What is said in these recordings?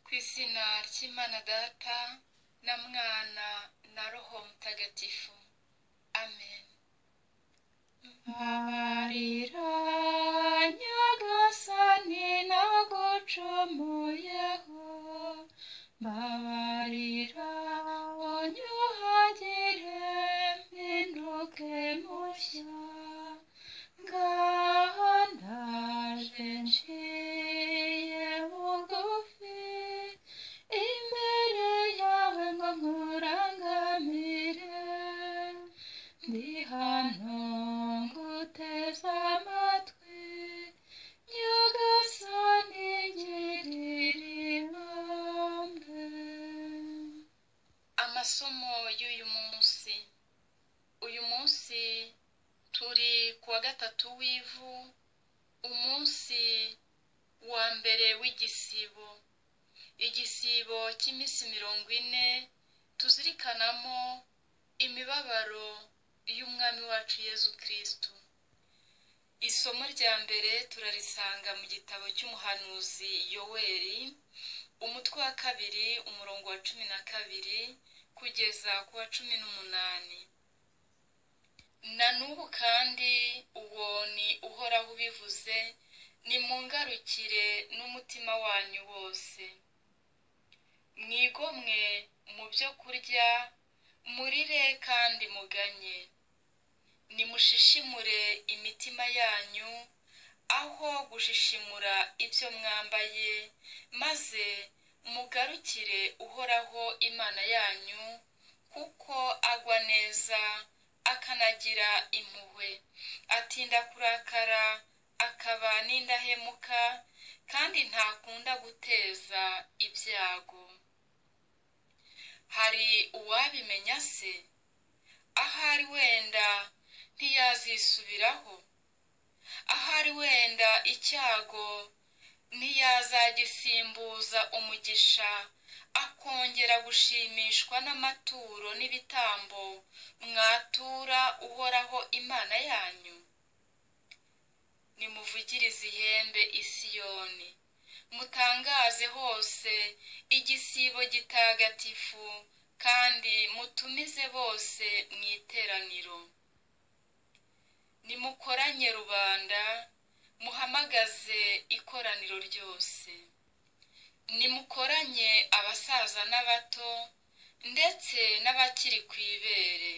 ku izina ry'imana data na mwana na roho mutagatifu amen mbabarira nyagasani nagucomoyeho mbabarira unyuhagire mpinduke mushya ngaha ndaje nciye bugufi imbere yawe ngo nkurangamire ndi hano nguteze amatwi nyagasani ngirira ibambe amasomo y'uyu munsi uyu munsi turi ku wa gatatu w'ivu umunsi wa mbere w'igisibo igisibo cy'iminsi mirongo ine tuzirikanamo imibabaro y'umwami wacu yezu kirisitu isomo rya mbere turarisanga mu gitabo cy'umuhanuzi yoweri umutwe wa kabiri umurongo wa cumi na kabiri kugeza ku wa cumi n'umunani na n'ubu kandi uwo ni uhoraho ubivuze nimungarukire n'umutima wanyu wose mwigomwe mu byo kurya murire kandi muganye nimushishimure imitima yanyu aho gushishimura ibyo mwambaye maze mugarukire uhoraho imana yanyu kuko agwa neza akanagira impuhwe atinda kurakara akaba n'indahemuka kandi ntakunda guteza ibyago hari uwabimenya se ahari wenda ntiyazisubiraho ahari wenda icyago ntiyazagisimbuza umugisha akongera gushimishwa n'amaturo n'ibitambo mwatura uhoraho imana yanyu nimuvugirize ihembe isiyoni mutangaze hose igisibo gitagatifu kandi mutumize bose mu iteraniro nimukoranye rubanda muhamagaze ikoraniro ryose nimukoranye abasaza n'abato ndetse n'abakiri ku ibere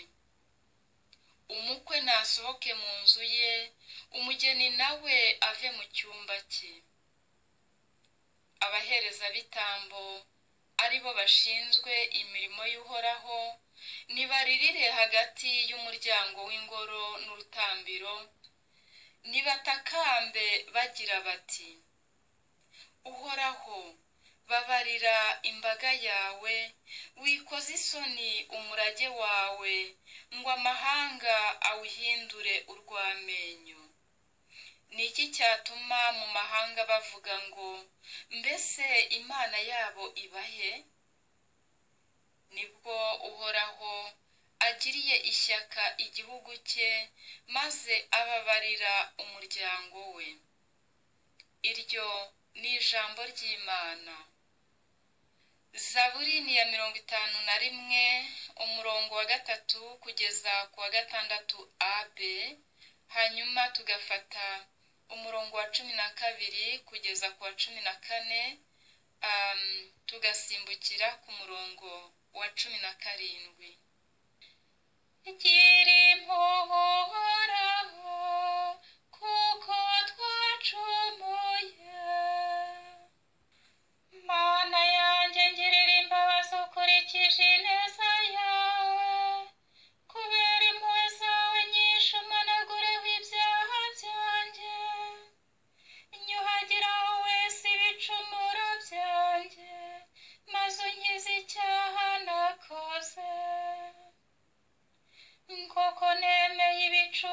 umukwe nasohoke mu nzu ye umugeni nawe ave mu cyumba cye abaherezabitambo ari bo bashinzwe imirimo y'uhoraho nibaririre hagati y'umuryango w'ingoro n'urutambiro nibatakambe bagira bati uhoraho babarira imbaga yawe wikoze isoni umurage wawe ngo amahanga awuhindure urw'amenyo ni iki cyatuma mu mahanga bavuga ngo mbese imana yabo ibahe nibwo uhoraho agiriye ishyaka igihugu cye maze ababarira umuryango we iryo ni ijambo ry'imana zaburi ni ya mirongo itanu na rimwe umurongo wa gatatu kugeza ku wa gatandatu abe hanyuma tugafata umurongo wa cumi na kabiri kugeza ku wa cumi na kane tugasimbukira ku murongo wa cumi na karindwi gira impuhwe uhoraho kuko twacumuye mana yanjye ngirira imbabazi ukurikije ineza yawe kubera impuhwe zawe nyinshi umanagureho ibyaha byanjye nyuhagiraho wese ibicumuro byanjye maze unkize icyaha nakoze koko nemeye ibicu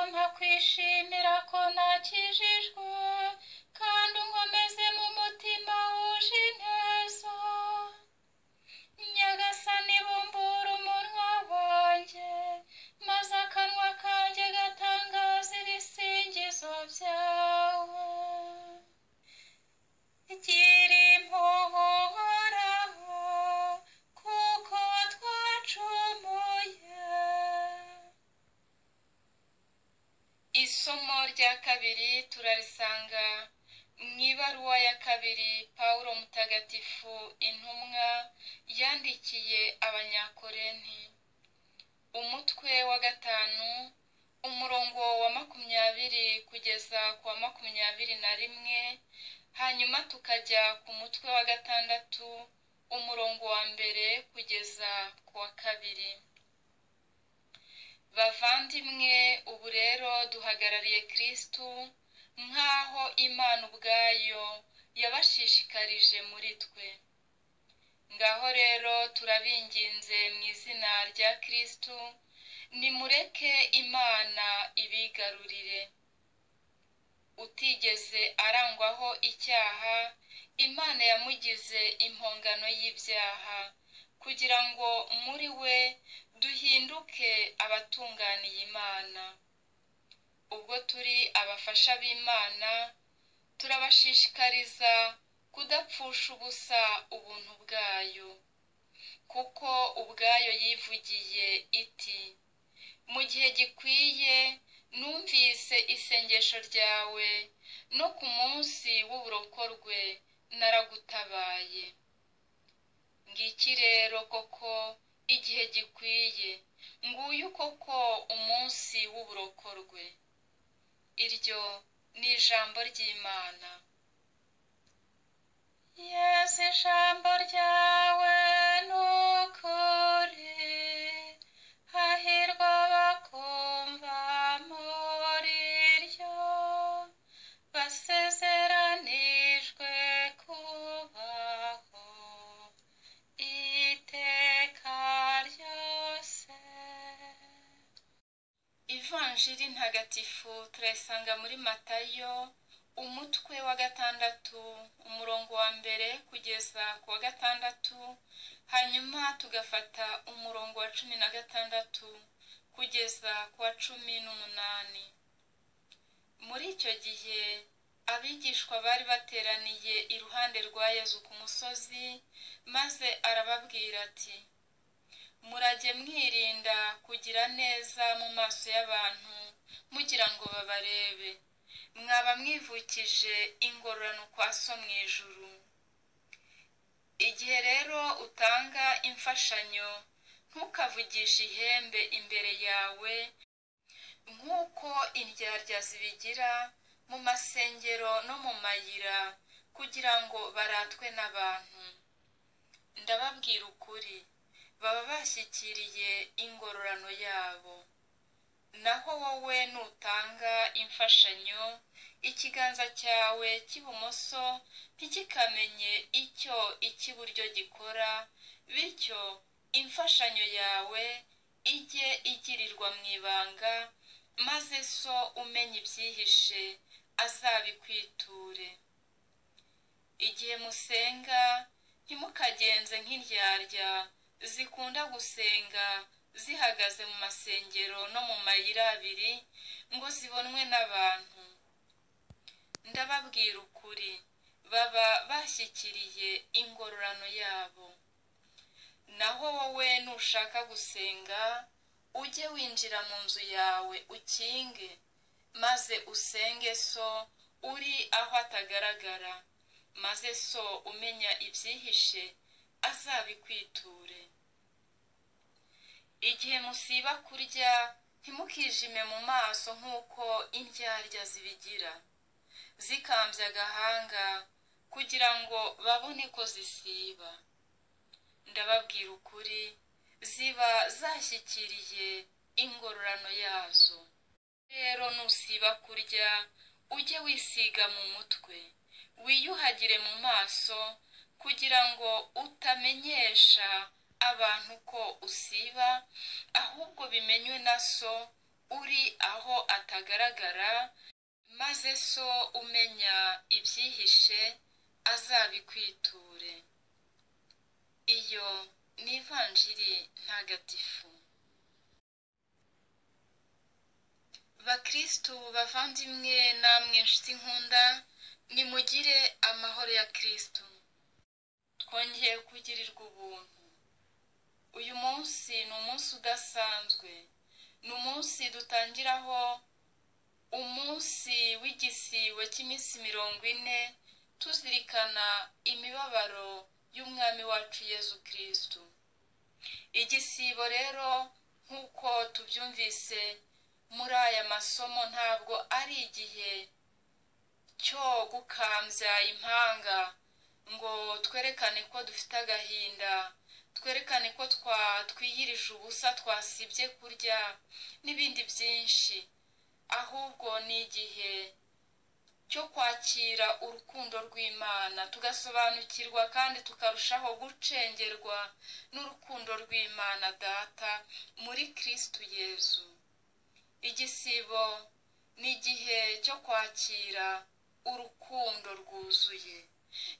nkwishimira ko nakijijwe kandi unkomeze mu mutima wuje ineza nyagasani bumbura umunwa wanjye maze akanwa kanjye gatangaza ibisingizo byawe gira impuhwe uhoraho kuko twacumuye isomo rya kabiri turarisanga mu ibaruwa ya kabiri pawulo mutagatifu intumwa yandikiye abanyakorenti umutwe wa gatanu umurongo wa makumyabiri kugeza ku wa makumyabiri na rimwe hanyuma tukajya ku mutwe wa gatandatu umurongo wa mbere kugeza ku wa kabiri bavandimwe ubu rero duhagarariye kirisitu nk'aho imana ubwayo yabashishikarije muri twe ngaho rero turabinginze mu izina rya kirisitu nimureke imana ibigarurire utigeze arangwaho icyaha imana yamugize impongano y'ibyaha kugira ngo muri we duhinduke abatunganiye imana ubwo turi abafasha b'imana turabashishikariza kudapfusha ubusa ubuntu bwayo kuko ubwayo yivugiye iti mu gihe gikwiye numvise isengesho ryawe no ku munsi w'uburokorwe naragutabaye ngiki rero koko igihe gikwiye nguyu koko umunsi w'uburokorwe iryo ni ijambo ry'imana yesu ijambo ryawe ni ukuri hahirwa abakumva muri ryo basezeranijwe kubaho iteka ryose ivanjiri ntagatifu turayisanga muri matayo umutwe wa gatandatu umurongo wa mbere kugeza ku wa gatandatu hanyuma tugafata umurongo wa cumi na gatandatu kugeza ku wa cumi n'umunani muri icyo gihe abigishwa bari bateraniye iruhande rwa yezu ku musozi maze arababwira ati murajye mwirinda kugira neza mu maso y'abantu mugira ngo babarebe mwaba mwivukije ingororano kwa so mu ijuru igihe rero utanga imfashanyo ntukavugishe ihembe imbere yawe nk'uko indyarya zibigira mu masengero no mu mayira kugira ngo baratwe n'abantu ndababwira ukuri baba bashyikiriye ingororano yabo naho wowe nutanga imfashanyo ikiganza cyawe cy'ibumoso ntikikamenye icyo icy'iburyo gikora bityo imfashanyo yawe ijye igirirwa mu ibanga maze so umenya ibyihishe azabikwiture igihe musenga ntimukagenze nk'indyarya zikunda gusenga zihagaze mu masengero no mu mayira abiri ngo zibonwe n'abantu ndababwira ukuri baba bashyikiriye ingororano yabo naho wowe nushaka gusenga ujye winjira mu nzu yawe ukinge maze usenge so uri aho atagaragara maze so umenya ibyihishe azabikwiture igihe musiba kurya ntimukijime mu maso nk'uko indyarya zibigira zikambya agahanga kugira ngo babone ko zisiba ndababwira ukuri ziba zashyikiriye ingororano yazo rero nusiba kurya ujye wisiga mu mutwe wiyuhagire mu maso kugira ngo utamenyesha abantu ko usiba ahubwo bimenywe na so uri aho atagaragara maze so umenya ibyihishe azabikwiture iyo ni ivanjiri ntagatifu bakirisitu bavandimwe namwe nshuti nkunda nimugire amahoro ya kirisitu twongeye kugirirwa ubuntu uyu munsi ni umunsi udasanzwe ni umunsi dutangiraho umunsi w'igisibo cy'iminsi mirongo ine tuzirikana imibabaro y'umwami wacu yezu kirisitu igisibo rero nk'uko tubyumvise muri aya masomo ntabwo ari igihe cyo gukambya impanga ngo twerekane ko dufite agahinda twerekane ko twatwiyirije ubusa twasibye kurya n'ibindi byinshi ahubwo ni igihe cyo kwakira urukundo rw'imana tugasobanukirwa kandi tukarushaho gucengerwa n'urukundo rw'imana data muri kirisitu yezu igisibo ni igihe cyo kwakira urukundo rwuzuye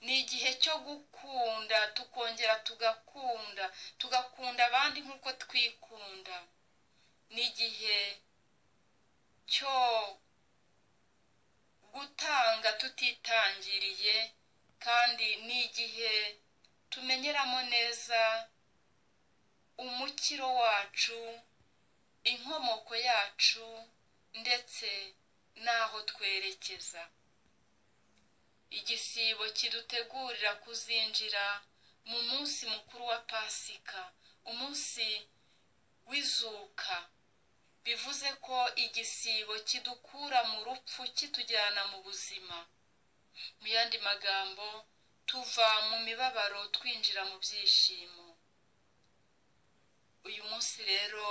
ni igihe cyo gukunda tukongera tugakunda tugakunda abandi nk'uko twikunda ni igihe cyo gutanga tutitangiriye kandi ni igihe tumenyeramo neza umukiro wacu inkomoko yacu ndetse n'aho twerekeza igisibo kidutegurira kuzinjira mu munsi mukuru wa pasika umunsi w'izuka bivuze ko igisibo kidukura mu rupfu kitujyana mu buzima mu yandi magambo tuva mu mibabaro twinjira mu byishimo uyu munsi rero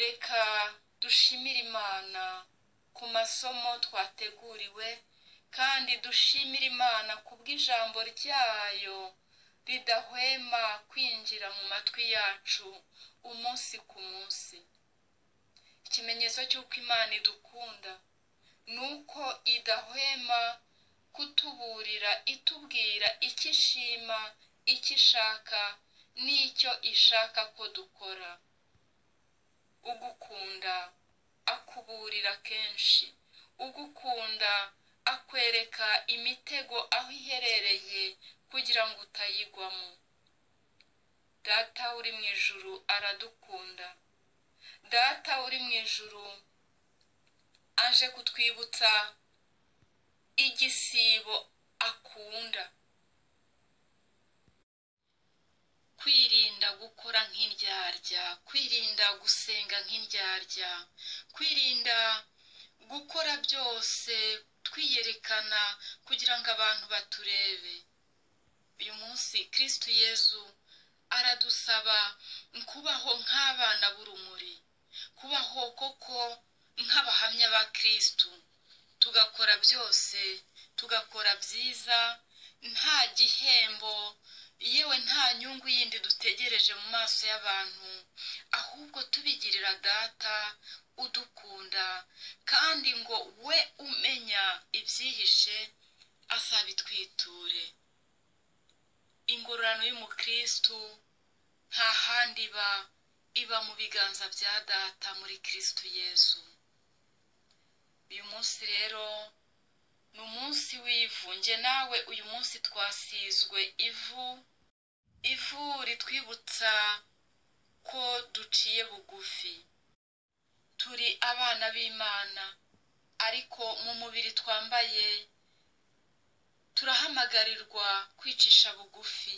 reka dushimire imana ku masomo twateguriwe kandi dushimire imana ku bw'ijambo ryayo ridahwema kwinjira mu matwi yacu umunsi ku munsi ikimenyetso cy'uko imana idukunda ni uko idahwema kutuburira itubwira icyo ishima icyo ishaka n'icyo ishaka ko dukora ugukunda akuburira kenshi ugukunda akwereka imitego aho iherereye kugira ngo utayigwamo data uri mu ijuru aradukunda data uri mu ijuru aje kutwibutsa igisibo akunda kwirinda gukora nk'indyarya kwirinda gusenga nk'indyarya kwirinda gukora byose twiyerekana kugira ngo abantu baturebe uyu munsi kirisitu yezu aradusaba kubaho nk'abana b'urumuri kubaho koko nk'abahamya ba kirisitu tugakora byose tugakora byiza nta gihembo yewe nta nyungu yindi dutegereje mu maso y'abantu ahubwo tubigirira data udukunda kandi ngo we umenya ibyihishe azabitwiture ingororano y'umukirisitu nta handi iba iba mu biganza bya data muri kirisitu yezu uyu munsi rero ni umunsi w'ivu nge nawe uyu munsi twasizwe ivu ivu ritwibutsa ko duciye bugufi turi abana b'imana ariko mu mubiri twambaye turahamagarirwa kwicisha bugufi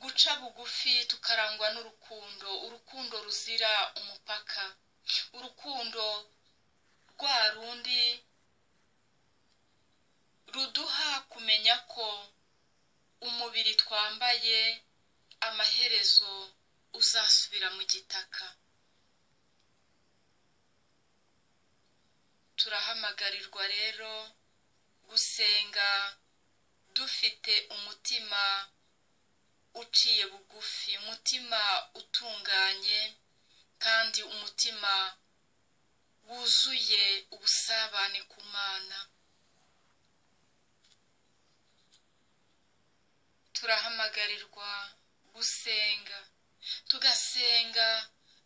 guca bugufi tukarangwa n'urukundo urukundo ruzira umupaka urukundo rwa rundi ruduha kumenya ko umubiri twambaye amaherezo uzasubira mu gitaka turahamagarirwa rero gusenga dufite umutima uciye bugufi umutima utunganye kandi umutima wuzuye ubusabane ku mana turahamagarirwa gusenga tugasenga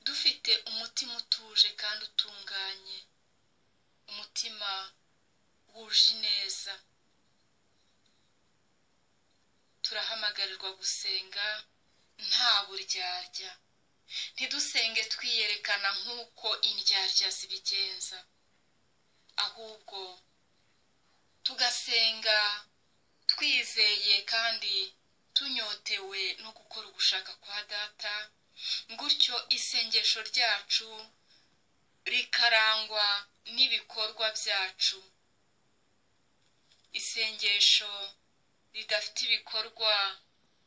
dufite umutima utuje kandi utunganye umutima wuje neza turahamagarwa gusenga nta buryarya ntidusenge twiyerekana nk'uko indyarya zibigenza ahubwo tugasenga twizeye kandi tunyotewe no gukora ugushaka kwa data gutyo isengesho ryacu rikarangwa n'ibikorwa byacu isengesho ridafite ibikorwa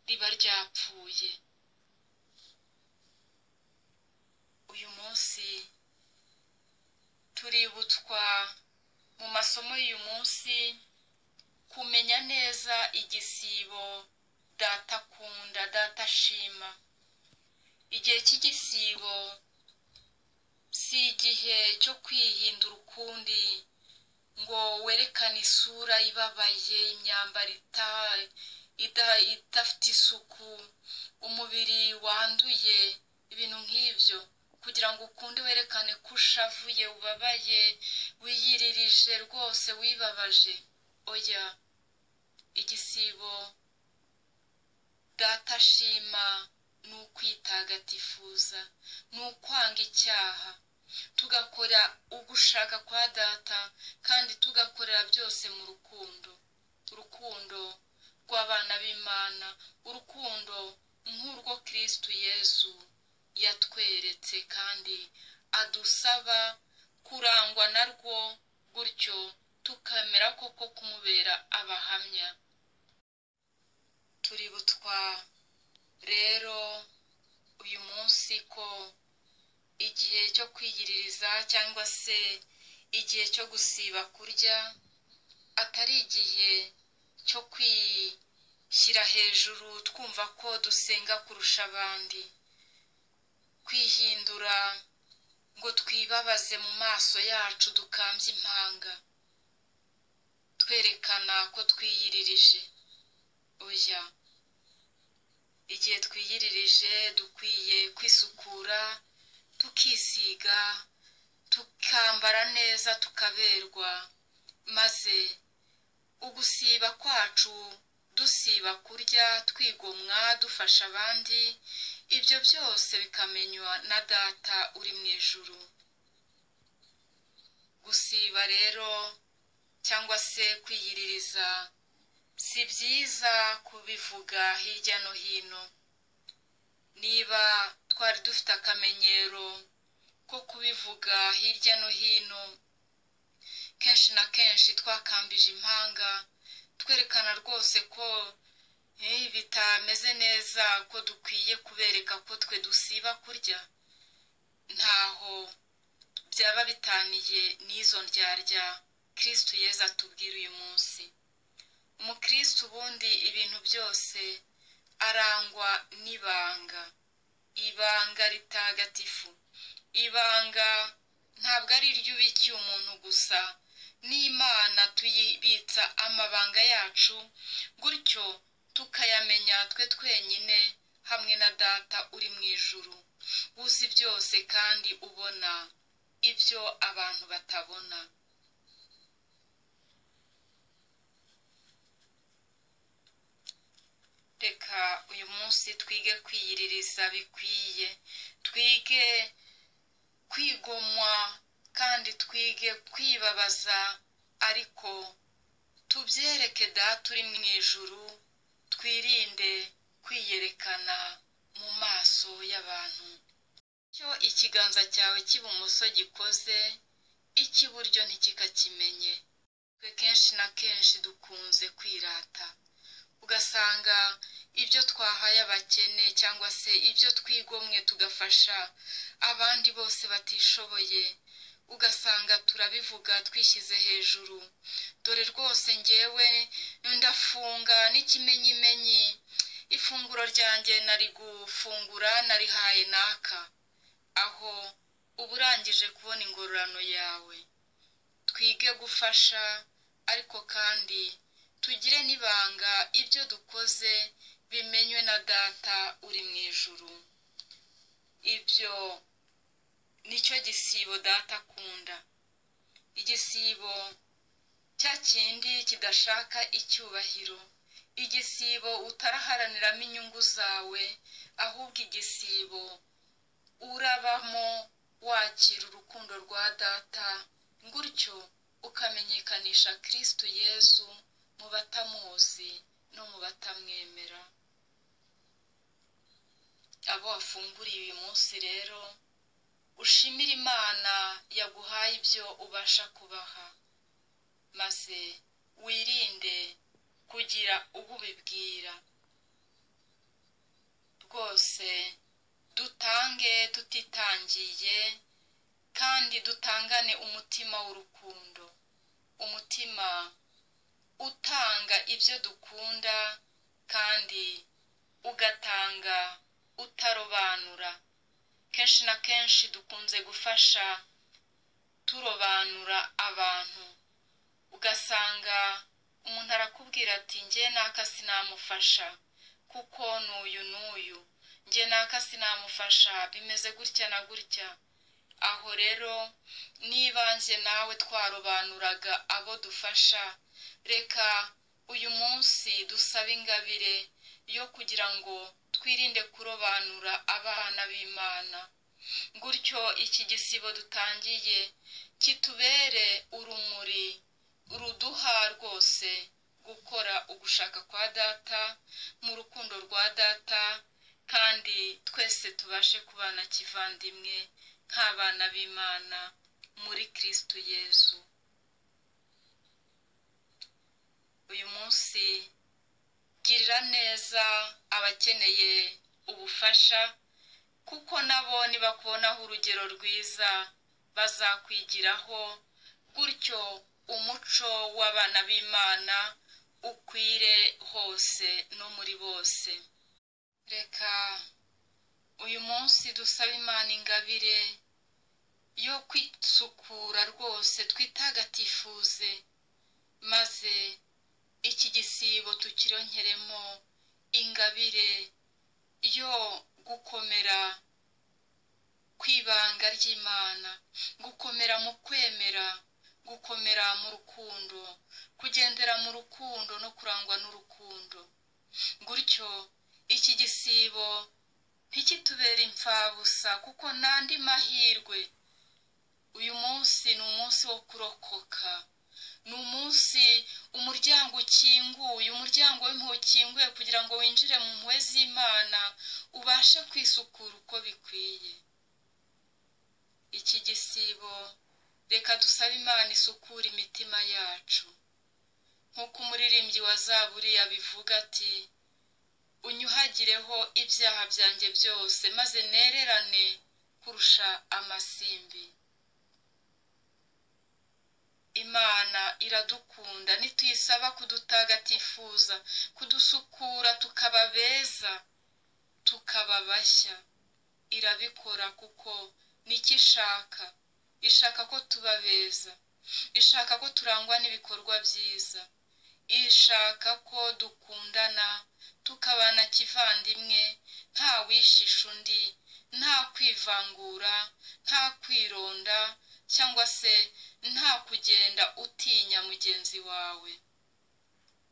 riba ryapfuye uyu munsi tuributswa mu masomo y'uyu munsi kumenya neza igisibo data akunda data ashima igihe cy'igisibo si igihe cyo kwihindura ukundi ngo werekane isura ibabaye imyambaro idafite isuku umubiri wanduye ibintu nk'ibyo kugira ngo ukunde werekane ko ushavuye ubabaye wiyiririje rwose wibabaje oya igisibo data ashima ni ukwitagatifuza ni ukwanga icyaha tugakora ugushaka kwa data kandi tugakorera byose mu rukundo urukundo rw'abana b'imana urukundo nk'urwo kirisitu yezu yatweretse kandi adusaba kurangwa na rwo gutyo tukamera koko kumubera abahamya tuributswa rero uyu munsi ko igihe cyo kwiyiririza cyangwa se igihe cyo gusiba kurya atari igihe cyo kwishyira hejuru twumva ko dusenga kurusha abandi kwihindura ngo twibabaze mu maso yacu dukambye impanga twerekana ko twiyiririje oya igihe twiyiririje dukwiye kwisukura tukisiga tukambara neza tukaberwa maze ugusiba kwacu dusiba kurya twigomwa dufasha abandi ibyo byose bikamenywa na data uri mu ijuru gusiba rero cyangwa se kwiyiririza si byiza kubivuga hirya no hino niba twari dufite akamenyero ko kubivuga hirya no hino kenshi na kenshi twakambije impanga twerekana rwose ko bitameze neza ko dukwiye kubereka ko twe dusiba kurya ntaho byaba bitaniye n'izo ndyarya kirisitu yeza atubwira uyu munsi umukirisitu ubundi ibintu byose arangwa n'ibanga ibanga ritagatifu ibanga ntabwo ari iry'ubikiye umuntu gusa n'imana tuyibitsa amabanga yacu gutyo tukayamenya twe twenyine hamwe na data uri mu ijuru uzi byose kandi ubona ibyo abantu batabona reka uyu munsi twige kwiyiririza bikwiye twige kwigomwa kandi twige kwibabaza ariko tubyereke data uri mu ijuru twirinde kwiyerekana mu maso y'abantu icyo ikiganza cyawe cy'ibumoso gikoze icy'iburyo ntikikakimenye twe kenshi na kenshi dukunze kwirata ugasanga ibyo twahaye abakene cyangwa se ibyo twigomwe tugafasha abandi bose batishoboye ugasanga turabivuga twishyize hejuru dore rwose ngewe ndafunga n'ikimenyimenyi ifunguro ryanjye nari gufungura narihaye naka aho uba urangije kubona ingororano yawe twige gufasha ariko kandi tugire n'ibanga ibyo dukoze bimenywe na data uri mu ijuru ibyo nicyo gisibo data akunda igisibo cya kindi kidashaka icyubahiro igisibo utaraharaniramo inyungu zawe ahubwo igisibo urabamo wakira urukundo rwa data gutyo ukamenyekanisha kirisitu yezu mu batamuzi no mu batamwemera abo wafunguriye uyu munsi rero ushimire imana yaguhaye ibyo ubasha kubaha maze wirinde kugira uwo ubibwira rwose dutange tutitangiye kandi dutangane umutima w'urukundo umutima utanga ibyo dukunda kandi ugatanga utarobanura kenshi na kenshi dukunze gufasha turobanura abantu ugasanga umuntu arakubwira ati njye naka sinamufasha kuko n'uyu n'uyu njye naka sinamufasha bimeze gutya na gutya aho rero nibanze nawe twarobanuraga abo dufasha reka uyu munsi dusabe ingabire yo kugira ngo twirinde kurobanura abana b'imana gutyo iki gisibo dutangiye kitubere urumuri ruduha rwose gukora ugushaka kwa data mu rukundo rwa data kandi twese tubashe kubana kivandimwe nk'abana b'imana muri kirisitu yezu uyu munsi girira neza abakeneye ubufasha kuko nabo nibakubonaho urugero rwiza bazakwigiraho gutyo umuco w'abana b'imana ukwire hose no muri bose reka uyu munsi dusaba imana ingabire yo kwisukura rwose twitagatifuze maze iki gisibo tukironkeremo ingabire yo gukomera ku ibanga ry'imana gukomera mu kwemera gukomera mu rukundo kugendera mu rukundo no kurangwa n'urukundo gutyo iki gisibo ntikitubere imfabusa kuko n'andi mahirwe uyu munsi ni umunsi wo kurokoka ni umunsi umuryango ukinguye umuryango w'impuhwe ukinguye kugira ngo winjire mu mpuhwe z'imana ubashe kwisukura uko bikwiye iki gisibo reka dusabe imana isukura imitima yacu nk'uko umuririmbyi wa zaburi yabivuga ati unyuhagireho ibyaha byanjye byose maze nererane kurusha amasimbi imana iradukunda nituyisaba kudutagatifuza kudusukura tukaba beza tukaba bashya irabikora kuko nicyo ishaka ishaka ko tuba beza ishaka ko turangwa n'ibikorwa byiza ishaka ko dukundana tukabana kivandimwe nta wishisha undi nta kwivangura nta kwironda cyangwa se nta kugenda utinya mugenzi wawe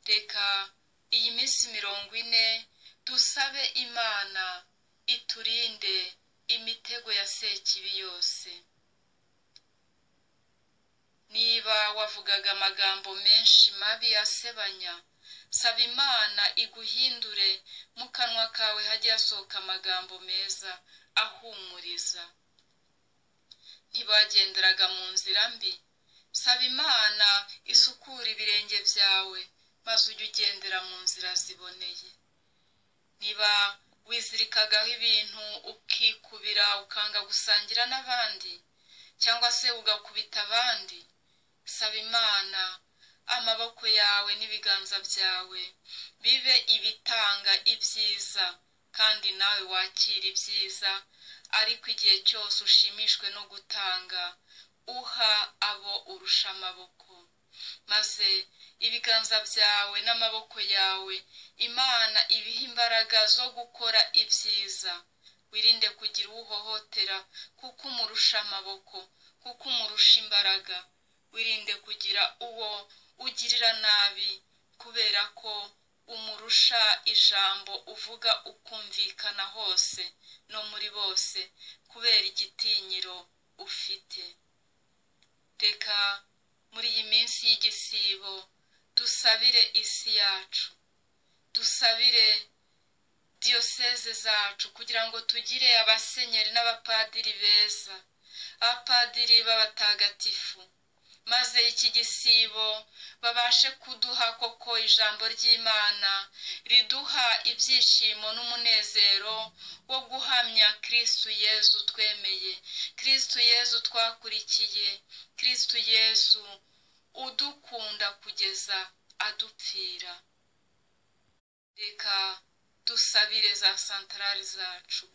reka iyi minsi mirongo ine dusabe imana iturinde imitego ya sekibi yose niba wavugaga amagambo menshi mabi yasebanya saba imana iguhindure mu kanwa kawe hajye hasohoka amagambo meza ahumuriza ntibagenderaga mu nzira mbi saba imana isukura ibirenge byawe maze ujye ugendera mu nzira ziboneye niba wizirikagaho ibintu ukikubira ukanga gusangira n'abandi cyangwa se ugakubita abandi saba imana amaboko yawe n'ibiganza byawe bibe ibitanga ibyiza kandi nawe wakira ibyiza ariko igihe cyose ushimishwe no gutanga uha abo urusha amaboko maze ibiganza byawe n'amaboko yawe imana ibiha imbaraga zo gukora ibyiza wirinde kugira uhohotera kuko umurusha amaboko kuko umurusha imbaraga wirinde kugira uwo ugirira nabi kubera ko umurusha ijambo uvuga ukumvikana hose no muri bose kubera igitinyiro ufite reka muri iyi minsi y'igisibo dusabire isi yacu dusabire diyoseze zacu kugira ngo tugire abasenyeri n'abapadiri beza abapadiri b'abatagatifu maze iki gisibo babashe kuduha koko ijambo ry'imana riduha ibyishimo n'umunezero wo guhamya kirisitu yezu twemeye kirisitu yezu twakurikiye kirisitu yezu udukunda kugeza adupfira reka dusabire za santarari zacu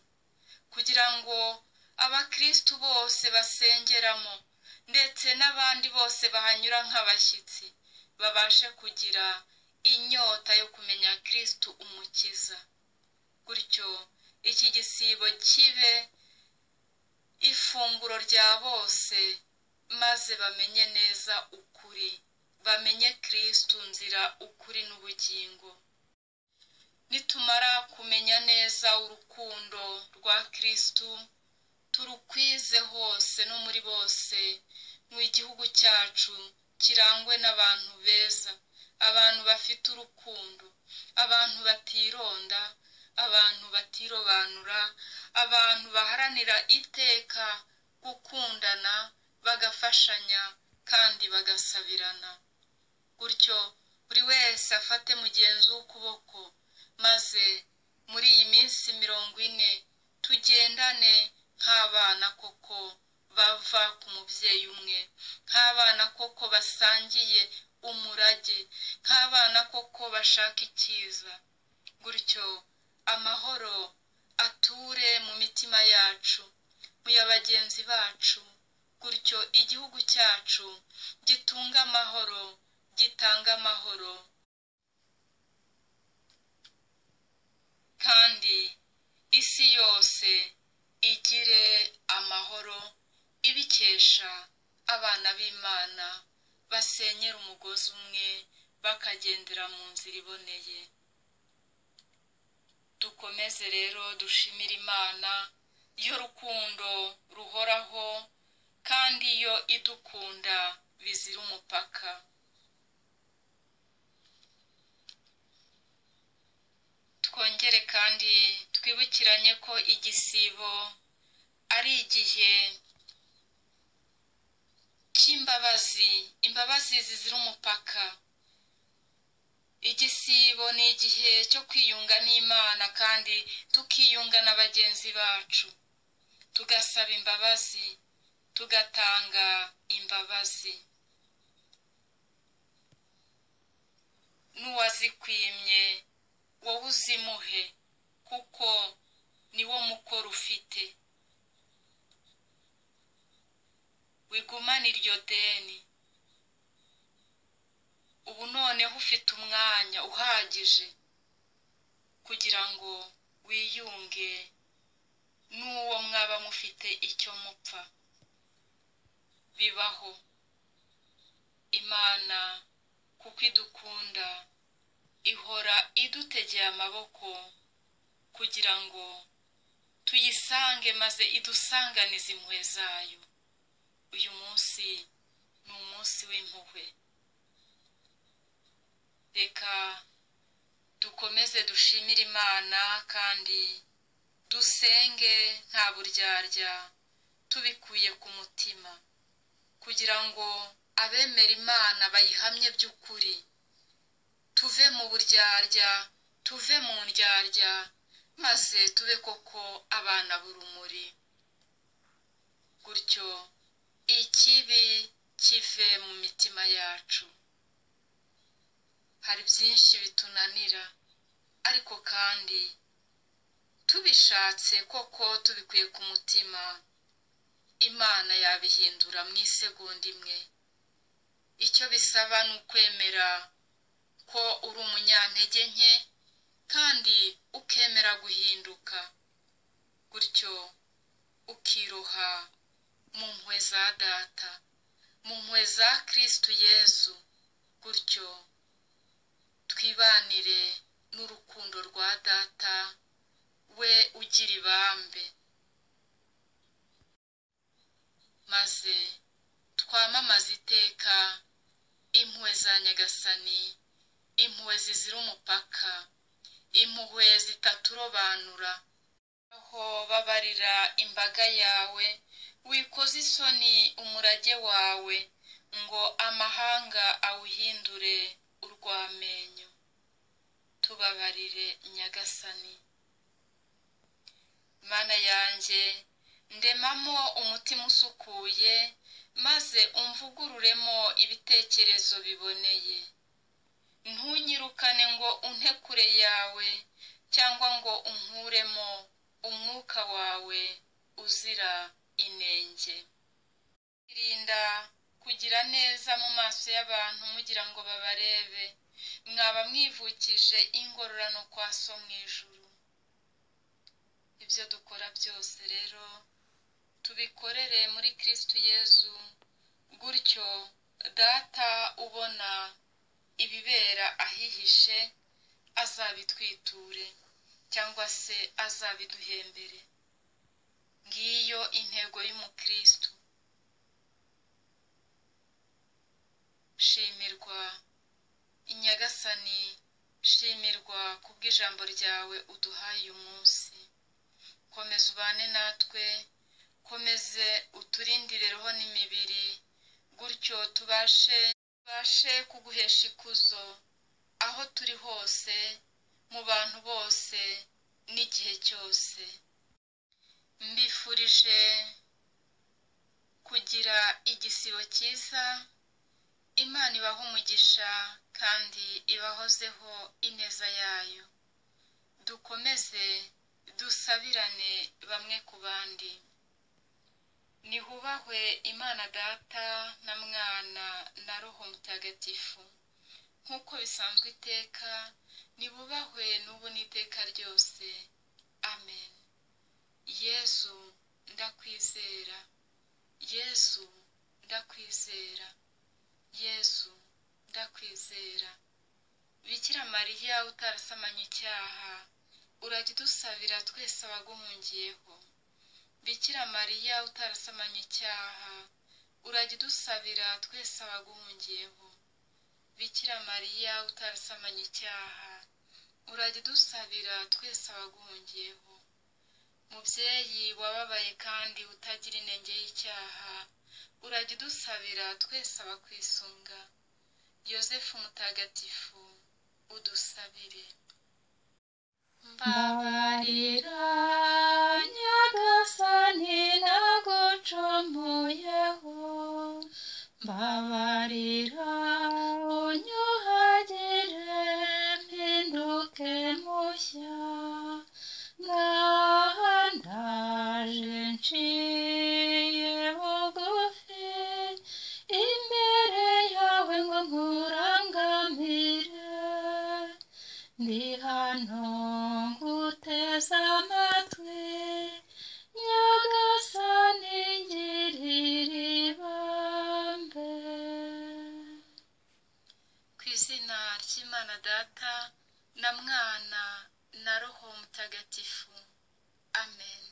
kugira ngo abakirisitu bose basengeramo ndetse n'abandi bose bahanyura nk'abashyitsi babashe kugira inyota yo kumenya kirisitu umukiza gutyo iki gisibo kibe ifunguro rya bose maze bamenye neza ukuri bamenye kirisitu nzira ukuri n'ubugingo nitumara kumenya neza urukundo rwa kirisitu turukwize hose no muri bose mu igihugu cyacu kirangwe n'abantu beza abantu bafite urukundo abantu batironda abantu batirobanura abantu baharanira iteka gukundana bagafashanya kandi bagasabirana gutyo buri wese afate mugenzi w'ukuboko maze muri iyi minsi mirongo ine tugendane nk'abana koko bava ku mubyeyi umwe nk'abana koko basangiye umurage nk'abana koko bashaka icyiza gutyo amahoro ature mu mitima yacu mu ya bagenzi bacu gutyo igihugu cyacu gitunga amahoro gitanga amahoro kandi isi yose igire amahoro ibikesha abana b'imana basenyera umugozi umwe bakagendera mu nzira iboneye dukomeze rero dushimire imana yo rukundo ruhoraho kandi yo idukunda bizira umupaka twongere kandi twibukiranye ko igisibo ari igihe cy'imbabazi imbabazi zizira umupaka igisibo ni igihe cyo kwiyunga n'imana kandi tukiyunga na bagenzi bacu tugasaba imbabazi tugatanga imbabazi n'uwazikwimye wowe uzimuhe kuko niwo mukoro ufite wigumane iryo deni ubu noneho ufite umwanya uhagije kugira ngo wiyunge n'uwo mwaba mufite icyo mupfa bibaho imana kuko idukunda ihora idutegeye amaboko kugira ngo tuyisange maze idusanganize impuhwe zayo uyu munsi ni umunsi w'impuhwe reka dukomeze dushimire imana kandi dusenge nta buryarya tubikuye ku mutima kugira ngo abemera imana bayihamye by'ukuri tuve mu buryarya tuve mu ndyarya maze tube koko abana b'urumuri gutyo ikibi kive mu mitima yacu hari byinshi bitunanira ariko kandi tubishatse koko tubikuye ku mutima imana yabihindura mu isegonda imwe icyo bisaba ni ukwemera ko uri umunyantege nke kandi ukemera guhinduka gutyo ukiroha mu mpuhwe za data mu mpuhwe za kirisitu yesu gutyo twibanire n'urukundo rwa data we ugira ibambe maze twamamaze iteka impuhwe za nyagasani impuhwe zizira umupaka impuhwe zitaturobanura aho babarira imbaga yawe wikoze isoni umurage wawe ngo amahanga awuhindure urwamenyo tubabarire nyagasani mana yanjye ndemamo umutima usukuye maze umvugururemo ibitekerezo biboneye ntunyirukane ngo unte kure yawe cyangwa ngo unkuremo umwuka wawe uzira inenge irinda kugira neza mu maso y'abantu mugira ngo babarebe mwaba mwivukije ingororano kwa so mu ijuru ibyo dukora byose rero tubikorere muri kirisitu yezu gutyo data ubona ibibera ahihishe azabitwiture cyangwa se azabiduhembere ngiyo intego y'umukirisitu shimirwa inyagasani shimirwa ku bw'ijambo ryawe uduhaye uyu munsi komeza ubane natwe komeze uturindire roho n'imibiri gutyo tubashe tubashe kuguhesha ikuzo aho turi hose mu bantu bose n'igihe cyose mbifurije kugira igisibo cyiza imana ibaho umugisha kandi ibahozeho ineza yayo dukomeze dusabirane bamwe ku bandi nihubahwe imana data na mwana na roho mutagatifu nk'uko bisanzwe iteka nibubahwe n'ubu n'iteka ryose amen yezu ndakwizera yezu ndakwizera yezu ndakwizera bikira mariya utarasamanye icyaha urajya udusabira twese abaguhungiyeho bikira mariya utarasamanye icyaha urajya udusabira twese abaguhungiyeho bikira mariya utarasamanye icyaha urajya udusabira twese abaguhungiyeho mubyeyi wababaye kandi utagira inenge y'icyaha urajya udusabira twese abakwisunga yosefu mutagatifu udusabire mbabarira nyagasani nagucomuyeho mbabarira unyuhagire mpinduke mushya ngaha ndaje nciye bugufi imbere yawe ngo nkurangamire ndi hano nguteze amatwi nyagasani ngirira ibambe ku izina ry'imana data na mwana na roho mutagatifu amen